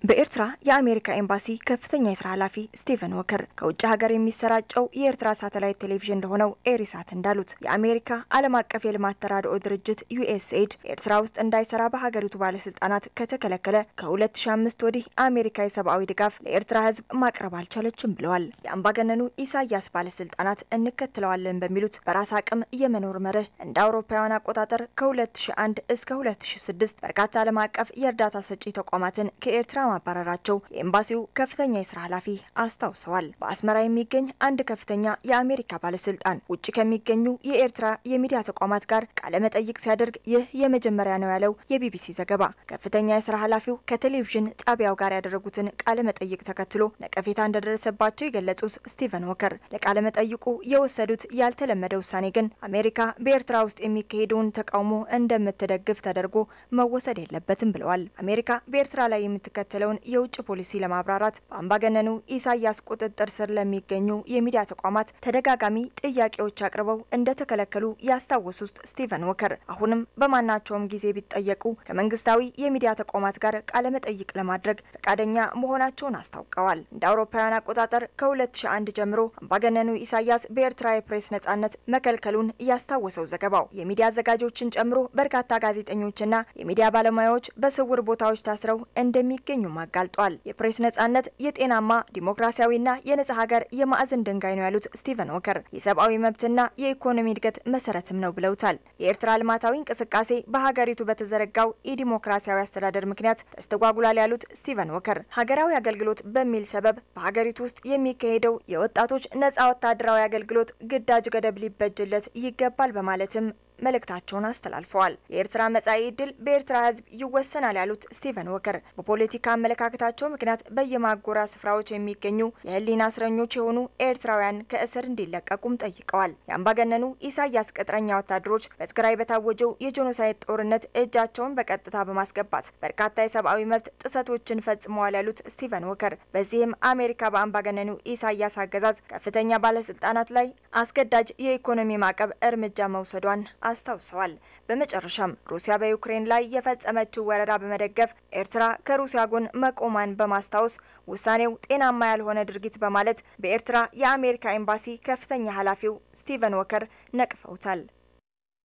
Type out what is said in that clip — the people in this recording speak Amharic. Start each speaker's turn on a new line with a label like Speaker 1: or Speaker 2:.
Speaker 1: በኤርትራ የአሜሪካ ኤምባሲ ከፍተኛ የስራ ኃላፊ ስቲቨን ወከር ከውጭ ሀገር የሚሰራጨው የኤርትራ ሳተላይት ቴሌቪዥን ለሆነው ኤሪሳት እንዳሉት የአሜሪካ ዓለም አቀፍ የልማት ተራድኦ ድርጅት ዩኤስኤድ ኤርትራ ውስጥ እንዳይሰራ በሀገሪቱ ባለስልጣናት ከተከለከለ ከ2005 ወዲህ አሜሪካ የሰብአዊ ድጋፍ ለኤርትራ ሕዝብ ማቅረብ አልቻለችም ብለዋል። የአምባገነኑ ኢሳያስ ባለስልጣናት እንከትለዋለን በሚሉት በራስ አቅም የመኖር መርህ እንደ አውሮፓውያን አቆጣጠር ከ2001 እስከ 2006 በርካታ ዓለም አቀፍ የእርዳታ ሰጪ ተቋማትን ከኤርትራ ማባረራቸው የኤምባሲው ከፍተኛ የስራ ኃላፊ አስታውሰዋል። በአስመራ የሚገኝ አንድ ከፍተኛ የአሜሪካ ባለስልጣን ውጭ ከሚገኙ የኤርትራ የሚዲያ ተቋማት ጋር ቃለ መጠይቅ ሲያደርግ ይህ የመጀመሪያ ነው ያለው የቢቢሲ ዘገባ ከፍተኛ የስራ ኃላፊው ከቴሌቪዥን ጣቢያው ጋር ያደረጉትን ቃለ መጠይቅ ተከትሎ ነቀፌታ እንደደረሰባቸው የገለጹት ስቲቨን ወከር ለቃለ መጠይቁ የወሰዱት ያልተለመደ ውሳኔ ግን አሜሪካ በኤርትራ ውስጥ የሚካሄደውን ተቃውሞ እንደምትደግፍ ተደርጎ መወሰድ የለበትም ብለዋል። አሜሪካ በኤርትራ ላይ የምትከተለው የውጭ ፖሊሲ ለማብራራት በአምባገነኑ ኢሳያስ ቁጥጥር ስር ለሚገኙ የሚዲያ ተቋማት ተደጋጋሚ ጥያቄዎች አቅርበው እንደተከለከሉ ያስታወሱት ስቲቨን ወከር አሁንም በማናቸውም ጊዜ ቢጠየቁ ከመንግስታዊ የሚዲያ ተቋማት ጋር ቃለመጠይቅ ለማድረግ ፈቃደኛ መሆናቸውን አስታውቀዋል። እንደ አውሮፓውያን አቆጣጠር ከ2001 ጀምሮ አምባገነኑ ኢሳያስ በኤርትራ የፕሬስ ነጻነት መከልከሉን ያስታወሰው ዘገባው የሚዲያ አዘጋጆችን ጨምሮ በርካታ ጋዜጠኞችና የሚዲያ ባለሙያዎች በስውር ቦታዎች ታስረው እንደሚገኙ አጋልጧል። የፕሬስ ነጻነት የጤናማ ዲሞክራሲያዊና የነጻ ሀገር የማዕዘን ድንጋይ ነው ያሉት ስቲቨን ወከር የሰብአዊ መብትና የኢኮኖሚ እድገት መሰረትም ነው ብለውታል። የኤርትራ ልማታዊ እንቅስቃሴ በሀገሪቱ በተዘረጋው የዲሞክራሲያዊ አስተዳደር ምክንያት ተስተጓጉሏል ያሉት ስቲቨን ወከር ሀገራዊ አገልግሎት በሚል ሰበብ በሀገሪቱ ውስጥ የሚካሄደው የወጣቶች ነጻ ወታደራዊ አገልግሎት ግዳጅ ገደብ ሊበጅለት ይገባል በማለትም መልእክታቸውን አስተላልፈዋል። የኤርትራ መጻኢ ዕድል በኤርትራ ሕዝብ ይወሰናል ያሉት ስቲቨን ወከር በፖለቲካ አመለካከታቸው ምክንያት በየማጎሪያ ስፍራዎች የሚገኙ የህሊና እስረኞች የሆኑ ኤርትራውያን ከእስር እንዲለቀቁም ጠይቀዋል። የአምባገነኑ ኢሳያስ ቅጥረኛ ወታደሮች በትግራይ በታወጀው የጄኖሳይድ ጦርነት እጃቸውን በቀጥታ በማስገባት በርካታ የሰብአዊ መብት ጥሰቶችን ፈጽመዋል ያሉት ስቲቨን ወከር በዚህም አሜሪካ በአምባገነኑ ኢሳያስ አገዛዝ ከፍተኛ ባለስልጣናት ላይ አስገዳጅ የኢኮኖሚ ማዕቀብ እርምጃ መውሰዷን አስታውሰዋል። በመጨረሻም ሩሲያ በዩክሬን ላይ የፈጸመችው ወረራ በመደገፍ ኤርትራ ከሩሲያ ጎን መቆሟን በማስታወስ ውሳኔው ጤናማ ያልሆነ ድርጊት በማለት በኤርትራ የአሜሪካ ኤምባሲ ከፍተኛ ኃላፊው ስቲቨን ወከር ነቅፈውታል።